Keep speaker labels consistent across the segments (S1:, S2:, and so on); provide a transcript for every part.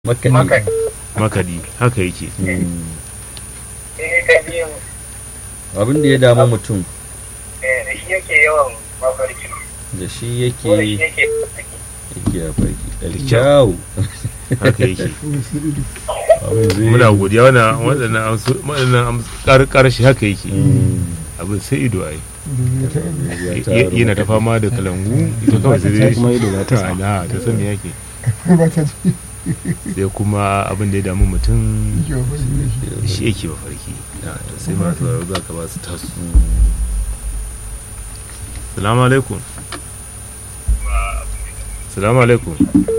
S1: makani
S2: makadi haka yake
S3: eh ka biyu
S1: abin da ya damu mutum
S3: eh da shi yake yawan mafarki
S1: da shi
S3: ko da shi
S1: yake
S3: yake
S1: yake a farki alkyau
S2: haka yake muna godiya wannan waɗannan amsu waɗannan amsu ƙarshe haka yake abin sai ido ai yana ta fama da kalangu ita kawai sai dai
S4: kuma ido ba ta
S2: ta ana ta san me yake
S5: ba ta ji
S2: sai kuma abin da ya damu mutum
S5: yake wa fari da shi
S2: shi yake mafarki Na, to sai masu sauraro za ka ba su tasu salamu alaikum salamu alaikum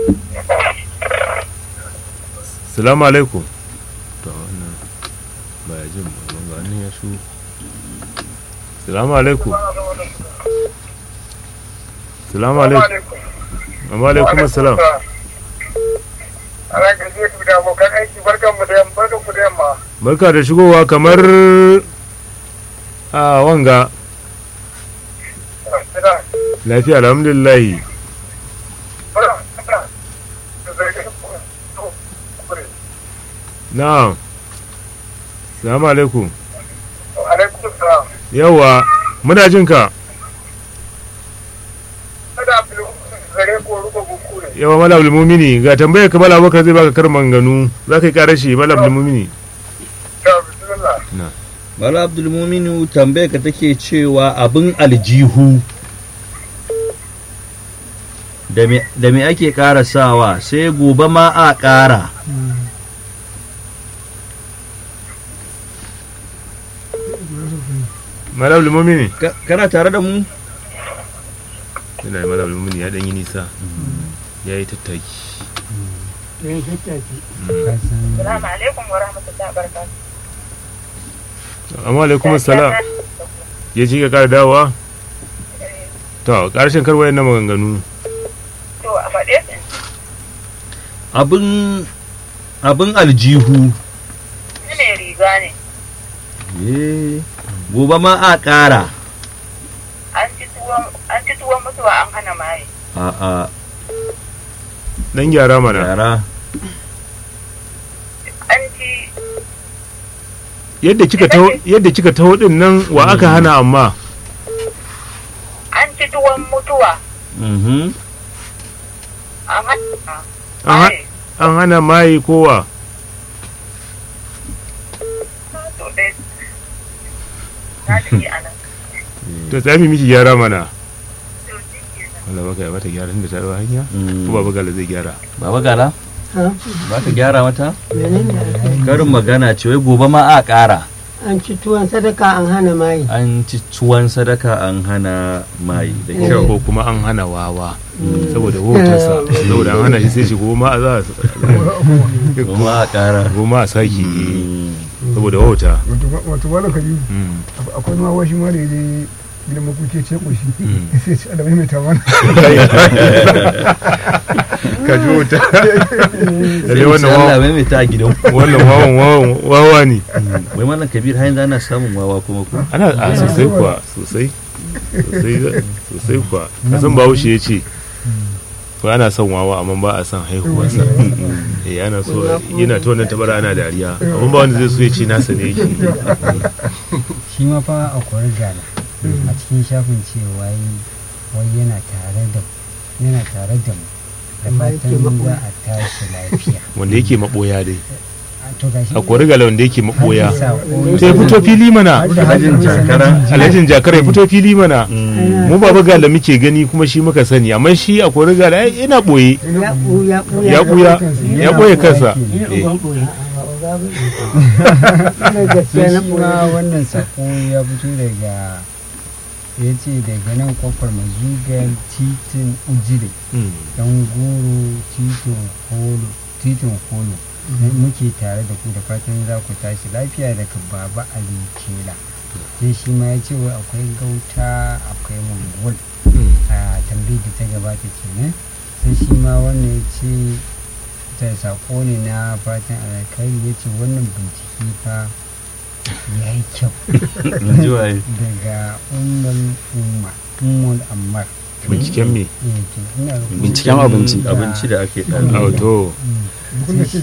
S2: salamu alaikum to wannan ba ya jin ba ga wannan ya shu salamu alaikum salamu alaikum amma alaikum assalam
S3: Ana gaje ku da abokan aiki barkan mu da yamma barkan ku da yamma.
S2: barka da shigowa kamar a wanga
S3: Ina
S2: lafiya alhamdulillahi
S3: bara da zargin ku.
S2: na'am salamu alaikum
S3: Alaikum salam.
S2: yawa muna jin ka
S3: Kada filu zare ko ruko buku ne.
S2: yawa mala abdulmumini ga tambayar ka mala abubakar zai baka karman ganu za ka yi karar shi mala abdulmumini
S3: Da bismillah.
S1: Bala Abdulmuminu tambaya ka take cewa abin aljihu da me- da me ake ƙara sawa sai gobe ma a ƙara
S2: mala abdulmumini
S1: Ka- kana tare da mu
S2: yana yi mala abdulmumini ya ɗan yi nisa ya yi tattaki
S3: Assalamu alaikum wa rahmatullahi wa barakatuh.
S2: amma alaikum salam ya ci ka kara dawowa to ƙarshen karwayen na maganganu
S3: To a faɗe su.
S1: abin abin aljihu
S3: Ni ne riga ne.
S1: Eh, gobe ma a ƙara
S3: An ci tuwon an ci tuwon mutuwa an hana maye.
S1: a a
S2: dan gyara mana
S1: yara
S3: An ci
S2: yadda kika taho yadda kika taho din nan wa aka hana amma
S3: an ci tuwon mutuwa
S1: mhm
S3: an hana
S2: An ha-
S3: maye.
S2: an hana mai kowa
S3: To dai na tafi a nan.
S2: to tsami miki gyara mana
S3: To shi kenan.
S2: Allah baka ya mata gyaran da ta yi hanya
S1: Mm.
S2: ko baba gala zai gyara
S1: Baba Gala? Ba ka gyara mata? Karin magana ce wai gobe ma a ƙara.
S6: an ci tuwon sadaka an hana mayi
S1: An ci tuwon sadaka an hana mai da kyau.
S2: ko kuma an hana wawa saboda hotarsa saboda an hana shi sai shi goma a za a
S1: Gobe a ƙara.
S2: goma a saki
S1: Mm.
S2: saboda wauta
S5: wato wala ka yi
S2: Mm.
S5: akwai ma washi ma da ya je gidan makuke ce koshi
S2: Mm.
S5: sai ce alamai mai tawana
S2: ka ji wauta lalle wannan
S1: Sai Allah
S2: wawa
S1: mai mai ta a gidan.
S2: wannan wawan wawan wawa ne
S1: Wai mallam Kabir har yanzu ana samun wawa kuma ko?
S2: ana a sosai kuwa sosai sosai sosai kuwa kasan bahaushe ya ce ko ana son wawa amma ba a son haihuwarsa eh ana so yana ta wannan tabara ana dariya amma ba wanda zai so ya ce nasa ne yake
S7: shi ma fa a kwari gala a cikin shafin cewa yi wai yana tare da yana tare da mu da
S6: Amma yake
S7: fatan za
S6: maɓoya.
S7: a tashi lafiya
S2: wanda yake maboya dai
S7: A to gashi
S2: a kori gala wanda yake maboya
S7: Hadin saƙo
S2: to ya fito fili mana
S1: Hajin jakara.
S2: alhajin jakar ya fito fili mana
S1: Mm.
S2: mu baba gala muke gani kuma shi muka sani amma shi a kori gala ai, yana boye
S6: ya ɓuya ɓuya
S2: ya buya ya boye kansa
S6: Ina
S2: Eh.
S6: uban ɓuya Ina
S7: to
S6: gaskiya na
S7: shi
S6: ɓuya
S7: ma wannan saƙo ya fito daga ya ce daga nan kwakwar mazugar titin ujire
S2: Mm.
S7: dan goro titin kolo titin kolo muke tare da ku da fatan za ku tashi lafiya daga baba ali kela sai shi ma ya ce wai akwai gauta akwai mongol
S2: Mm.
S7: a tambayar da ta gabata kenan sai shi ma wannan ya ce ta sako ne na fatan alkhairi ya ce wannan bincike fa ya yi kyau
S1: In ji waye.
S7: daga umar umar ummul ammar
S2: binciken me
S7: Eh, to ina ga-
S4: Binciken abinci.
S1: abinci da ake
S2: a
S1: ɗan
S2: to
S5: kun da ce